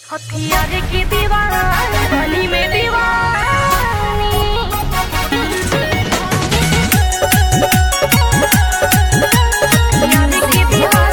हथियार की दीवार गली में दीवानी हथियार की दीवार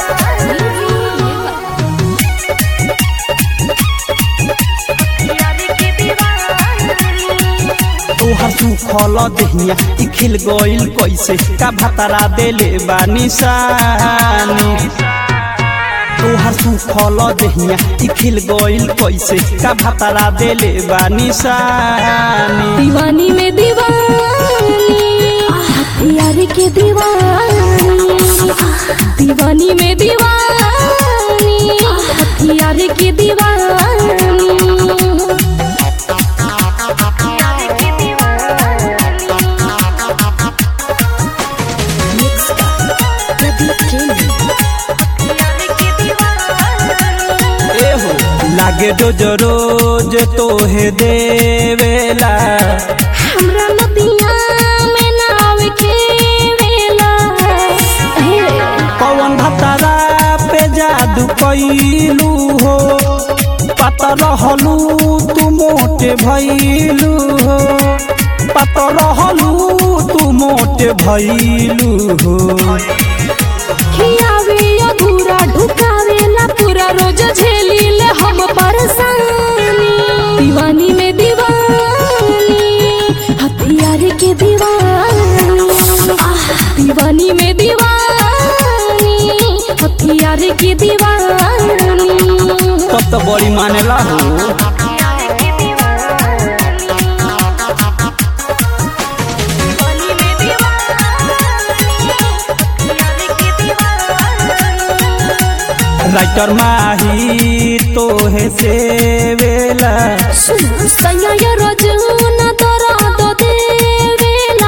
हथियार की दीवानी तोहर सुखल देहिया इ खिल गइल कैसे का भतरा देले बा निशानी तोहर सुखल देहिया इ खिल गइल कैसे का भतरा देले बा निशानी दीवानी में दीवानी हथियार के दीवानी दीवानी में दीवानी हथियार के दीवानी ए हो लागे रोज रोज तोहे देवेला हमरा नदिया में नाव खेवेला हे पवन भतरा पे जादू कैलू हो पत रहलू तू मोटे भैलू हो पत रहलू तू मोटे भैलू हो खियावे अधूरा ढुकावेला पूरा रोज झेली ले हम परेशानी दीवानी में दीवानी हथियार के दीवानी आह, दीवानी में दीवानी हथियार के दीवानी तब तो बड़ी मानेला हो राइटर माही तोहे से वेला सैया रजून तोरा दो देवेला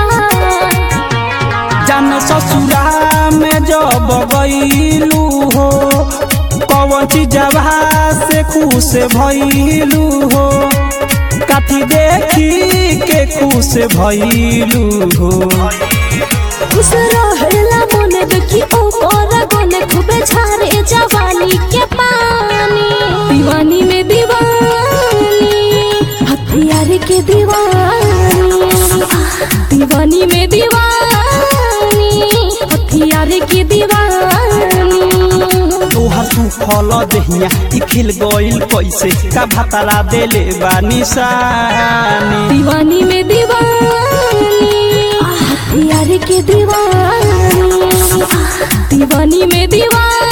जान ससुरा में जब गईलू हो कौन चीजवा से खुश भइलू हो कथी देखी के खुश भइलू हो खुश रहेला मन देखी ऊपर गने खूबे छारे जवानी के पानी दीवानी में दीवानी हथियार के दीवानी दीवानी में दीवानी हथियार के दीवानी तोहर सुखल देहिया इ खिल गइल कैसे का भतरा देले बा निशानी दीवानी में दीवानी हथियार के दीवानी दीवानी में दीवानी